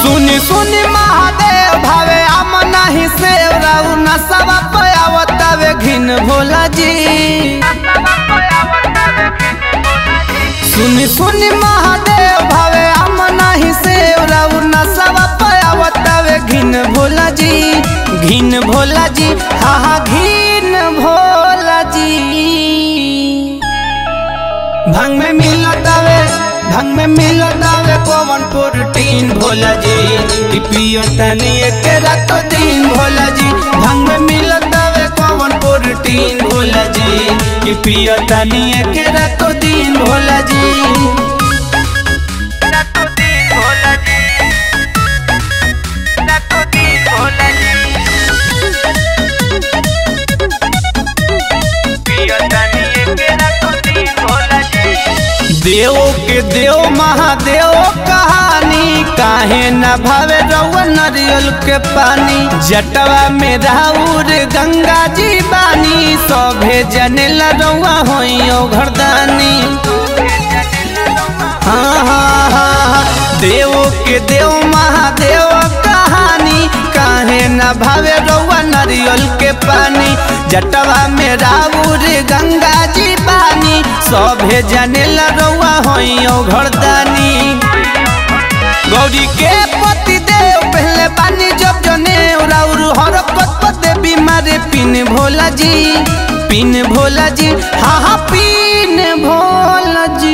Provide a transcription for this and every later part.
सुनी सुनी महादेव भावे आम नाही सेव राउ नसवा पयावतावे घिन भोला जी सुनी सुनी महादेव भावे आम नाही सेव राउ नसवा पयावतावे घिन भोला जी घिन भोला जी हा हा घिन भोला जी भंग में मिलतावे भंग में मिलतावे कौन प्रोटीन भोला जी कि पियो तनी एक रात दिन भोला जी भंग में मिलतावे कौन प्रोटीन भोला जी कि पियो तनी एक रात दिन भोला जी रातों दिन भोला जी रातों दिन भोला जी पियो तनी एक रातों दिन भोला जी देव के देव महादेव कहानी काहे न भावे रउआ नरियल के पानी जटवा में राउर गंगा जी बानी सभे जनेला रउआ होई घरदानी हाँ हाँ हाँ हाँ देव के देव महादेव कहानी काहे न भावे रउआ नरियल के पानी जटवा में राउर गंगा जी बानी सभे जनेला रउआ होई घरदानी गौरी के पति देव पहले बानी जब जने राउर हरकत पते बीमारे पिन भोला जी पिन भोला जी हाँ हाँ पिन भोला जी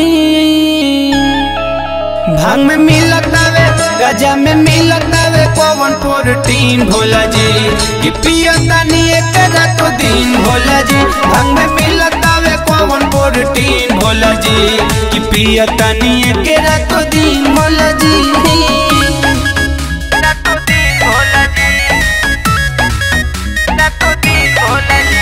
भांग में मिलतावे गजा में मिलतावे कौन प्रोटीन भोला जी कि पियतानी एक रात दिन भोला जी भांग में मिलतावे कौन प्रोटीन भोला जी कि पियतानी एक रात दिन भोला जी रातों दिन भोला जी रातों दिन भोला जी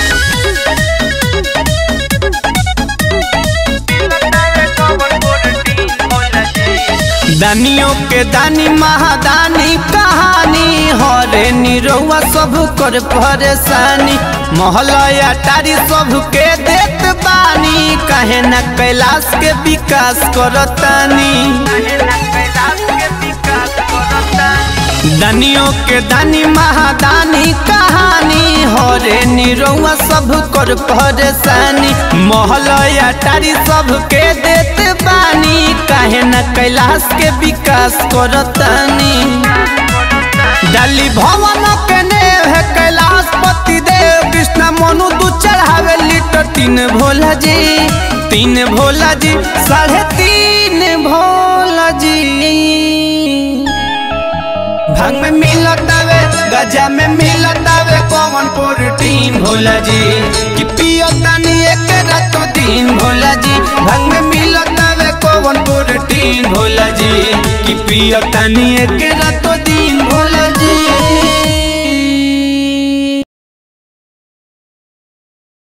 लगता है कौन प्रोटीन भोला जी दानियों के दानी महादानी कहानी हरे निरौआ सब कर परेशानी मोहलया टारी सब के देत बानी कहे न कैलाश के विकास करतानी कैलाश के विकास करता दानियों के दानी महादानी कहानी हरे निरौआ सब कर परेशानी मोहलया टारी सब के देत बानी काहे न कैलाश के विकास करतानी डाली भवन के नेव है कैलाश पति देव कृष्ण मनु दू चढ़ावे लीटर तीन भोला जी तीन भोला जी साढ़े तीन भोला जी भांग में मिलतावे गजा में मिलतावे कौन प्रोटीन भोला जी कि पियो तनी एक रातो दिन भोला जी भांग में मिलतावे कौन प्रोटीन भोला जी कि पियो तनी एक रातो दिन भोला